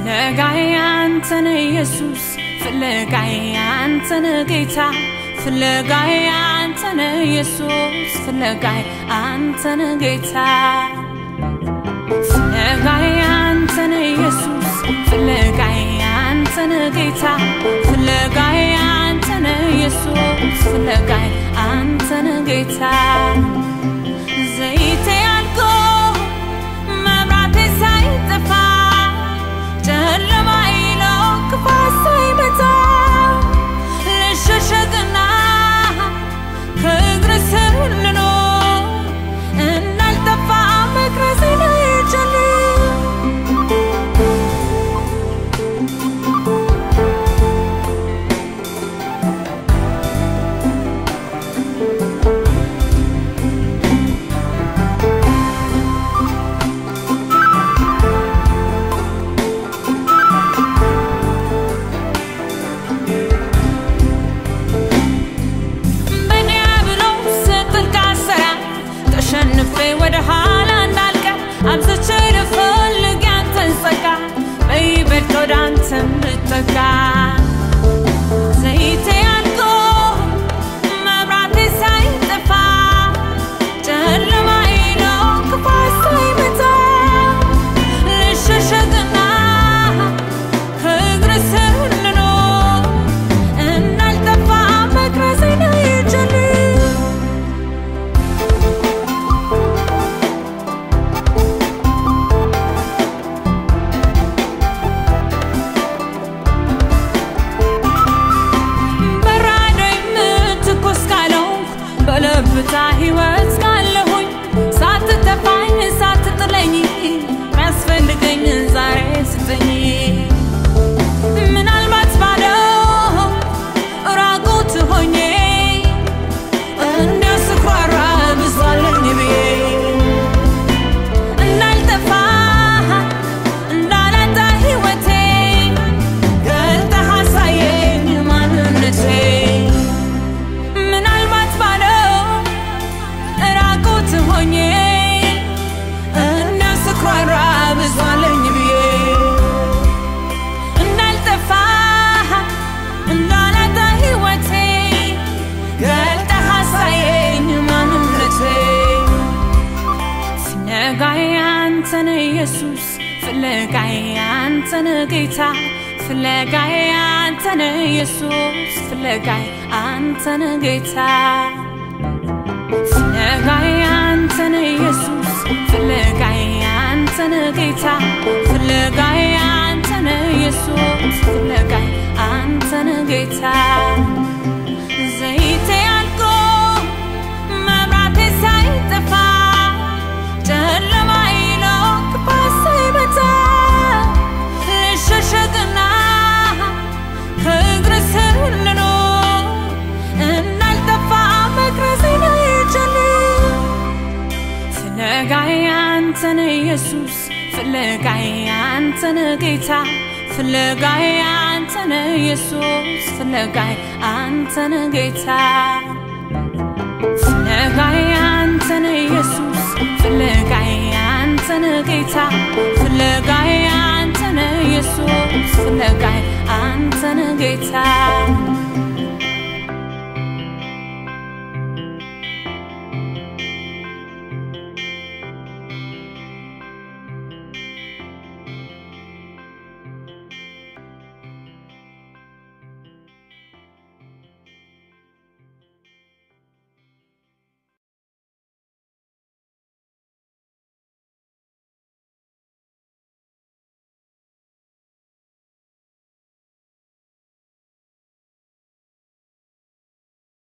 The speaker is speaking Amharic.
ፍለጋዬ አንተነ ኢየሱስ ፍለጋዬ አንተነ ጌታ ፍለጋዬ አንተነ ኢየሱስ ፍለጋዬ አንተነ ጌታ ፍለጋዬ አንተነ ኢየሱስ ፍለጋዬ አንተነ ጌታ ፍለጋዬ አንተነ ኢየሱስ ፍለጋዬ አንተነ ጌታ ዘይቴ አልቆ መብራቴ ሳይጠፋ ጨለማ ይለው ክፋት ሳይመጣ ልሸሸግና ከእግር ስር ልኖር እንዳልጠፋ መቅረዜ ነው የጀልም በዲያብሎስ ጥልቅ አሰራር ተሸንፌ ወደ ኋላ እንዳልቀር አብዝቼ ልፈልግ ያንተን ጸጋ በይበልጥ ወደ አንተ እንድጠጋ ዘይቴ አልቆ መብራቴ ሳይጠፋ ጨለማ ነው ክፋት ሳይመጣ ልሸሸግና ከእግር ስር ልኖር እንዳልጠፋ መቅረዜ ነው የጀልም በራዶ የምትኮስ ካለውንኩ በለብታ ሕይወት ካለሁኝ ሳትተፋኝ ሳትጥለኝ ሚያስፈልገኝን ዛሬ ስጠኝ ምናልባት ባዶ ራቁት ሆኜ እንዲያው ስኳራ ብዛለኝ ብዬ እንዳልጠፋ እንዳላጣ ሕይወቴ ገልጠህ አሳየኝ ማንነቴ ምናልባት ባዶ ራቁት ሆኜ እንዲያው ስኳራ ብዛለኝ ብዬ እንዳልጠፋ እንዳላጣ ሕይወቴ ገልጠህ አሳየኝ ማንነቴ ፍለጋዬ አንተነ ኢየሱስ ፍለጋዬ አንተነ ጌታ ፍለጋዬ አንተነ ኢየሱስ ፍለጋዬ አንተነ ጌታ ፍለጋዬ አንተነ ኢየሱስ ፍለጋዬ አንተነ ጌታ ፍለጋዬ አንተነ ኢየሱስ ፍለጋዬ አንተነ ጌታ ዘይቴ አልቆ መብራቴ ሳይጠፋ ጨለማ ይለው ክፋት ሳይመጣ ልሸሸግና ከእግር ስር ልኖር እንዳልጠፋ መቅረዜ ነው የጀልም ፍለጋዬ አንተነ ኢየሱስ ፍለጋዬ አንተነ ጌታ ፍለጋዬ አንተነ ኢየሱስ ፍለጋዬ አንተነ ጌታ ፍለጋዬ አንተነ ኢየሱስ ፍለጋዬ አንተነ ጌታ ፍለጋዬ አንተነ ኢየሱስ ፍለጋዬ አንተነ ጌታ